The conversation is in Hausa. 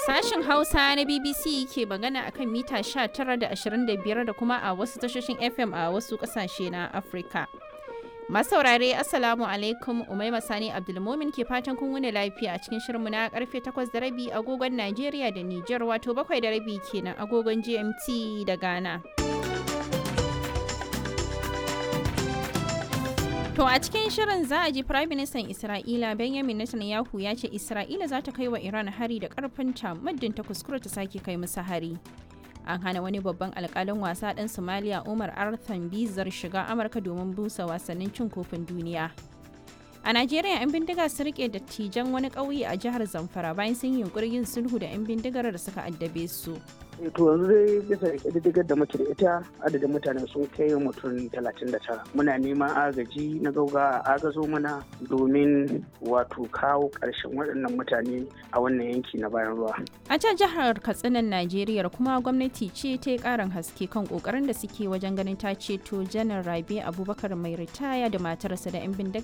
Sashen Hausa na BBC ke magana akan mita 19 da 25 da kuma a wasu tashoshin FM a wasu kasashe na Afirka. Masaurare Assalamu alaikum Umaima Sani Abdulmomin ke fatan kun wuni lafiya a cikin shirinmu na karfe 8 da rabi agogon Najeriya da Nijar wato 7 da rabi kenan agogon GMT da Ghana. To a cikin shirin za a ji Prime Minister Isra'ila Benjamin Netanyahu ya ce Isra'ila za ta kai wa Iran hari da karfinta muddin ta kuskura ta sake kai musu hari. An hana wani babban alkalin wasa ɗan Somalia Umar Arthan Bizar shiga Amurka domin busa wasannin cin kofin duniya. A Najeriya 'yan bindiga sun rike dattijan wani ƙauye a jihar Zamfara bayan sun yi yunkurin yin sulhu da 'yan bindigar da suka addabe su. to yanzu dai bisa ƙididdigar da muke da ita adadin mutane sun kai mutum 39 muna neman agaji na gauga a agazo mana domin wato kawo ƙarshen waɗannan mutane a wannan yanki na bayan ruwa A can jihar Katsinan Najeriya kuma gwamnati ce ta yi ƙarin haske kan ƙoƙarin da suke wajen ganin ta ceto janar Rabe Abubakar mai ritaya da matarsa da 'yan bindiga